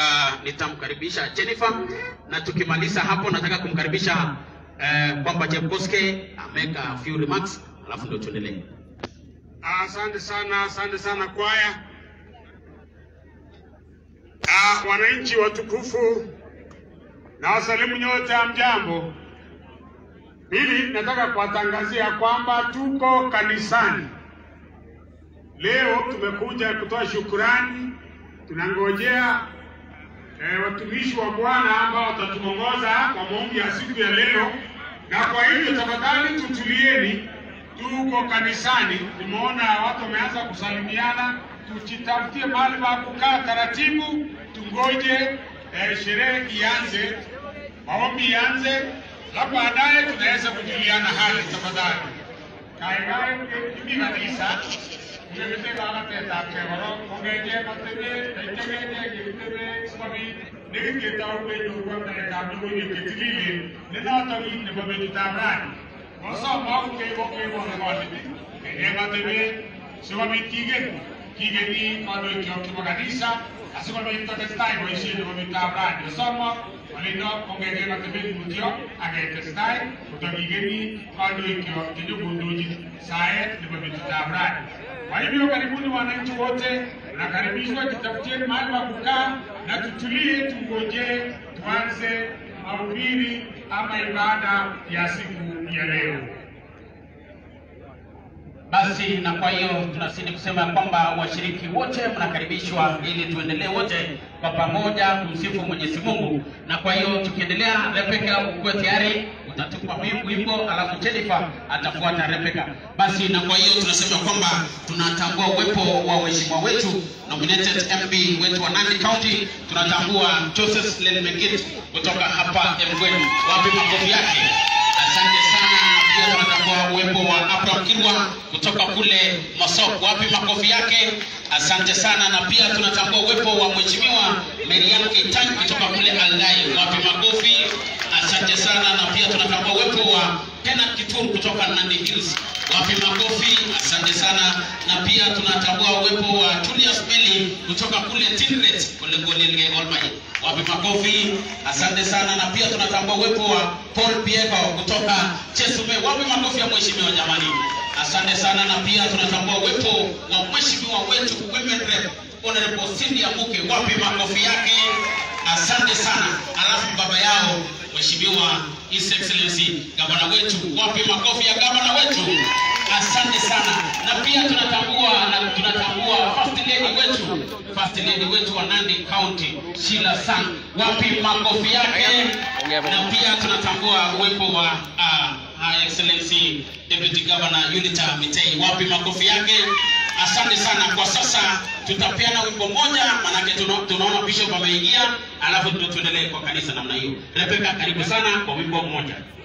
uh, nitamkaribisha Jennifer na tukimaliza hapo nataka kumkaribisha uh, kwamba Jebkoske make a few remarks alafu ndio tuendelee. Asante sana, asante sana kwaya. Ah, wananchi watukufu na wasalimu nyote, amjambo. Pili, nataka kuwatangazia kwamba tuko kanisani leo. Tumekuja kutoa shukurani, tunangojea eh, watumishi wa Bwana ambao watatuongoza kwa maombi ya siku ya leo, na kwa hivyo tafadhali tutulieni tuko kanisani, tumeona watu wameanza kusalimiana, tujitafutie mahali pa kukaa taratibu, tungoje eh, sherehe ianze, maombi ianze, na baadaye tunaweza kujuliana hali. Tafadhali kaigai kimi kanisa Ngegete kakateta kegoro kongeje matebe kaitegeje gitebe sikobit nekiketau kenyoru ng'alekab logoiwek chetililen nenotok kit nebo betutab rani Kosomo keibokeibone konyit eng atebet sikobit kigen kigeni kandoikyok chebo kanisa asikobit kotestai boisiet nebo betutab rani. Kosomo olindo kongete atebet mutyo aketestai kotokigeni kandoikyok chenyokondochin saet nebo betutab rani. Kwa hivyo karibuni wananchi wote, nakaribishwa tutafutieni mahali pa kukaa na tutulie, tungoje tuanze mahubiri ama ibada ya siku ya leo. Basi na kwa hiyo tunazidi kusema kwamba washiriki wote mnakaribishwa ili tuendelee wote kwa pamoja kumsifu Mwenyezi Mungu. Na kwa hiyo tukiendelea, Rebeka ukuwe tayari, utatupa wimbo alafu Jennifer atafuata Rebeka. Basi na kwa hiyo tunasema kwamba tunatambua uwepo wa waheshimiwa wetu nominated MP wetu wa Nandi County, tunatambua Joseph Lenmegit kutoka hapa Emgweni. Wapi makofi yake? Asante sana pia tunatambua uwepo wa Abraham Kirwa kutoka kule Masok. Wapi makofi yake? Asante sana. Na pia tunatambua uwepo wa Mheshimiwa Mariam Keitany kutoka kule Aldai. Wapi makofi? Asante sana. Na pia tunatambua uwepo wa Kenneth Kituru kutoka Nandi Hills. Wapi makofi? Asante sana. Na pia tunatambua uwepo wa Julius Meli kutoka kule Tindret kule Golilge Olmai. Wapi makofi? Asante sana. Na pia tunatambua uwepo wa Paul Piego kutoka Chesume. Wapi makofi ya mheshimiwa jamani? Asante sana. Na pia tunatambua uwepo wa mheshimiwa wetu Women Rep Honorable Cindy Amuke. Wapi makofi yake? Asante sana. Alafu baba yao Mheshimiwa His Excellency gavana wetu, wapi makofi ya gavana wetu? Asante sana. Na pia tunatambua na tunatambua first lady wetu, first lady wetu wa Nandi County Sheila Sang, wapi makofi yake? Na pia tunatambua uwepo wa uh, Her Excellency Deputy Governor Unita Mitei, wapi makofi yake? Asante sana. Kwa sasa tutapeana wimbo moja, manake tuna, tunaona bishop ameingia, alafu ndio tuendelee kwa kanisa namna hiyo. Rebeka, karibu sana kwa wimbo mmoja.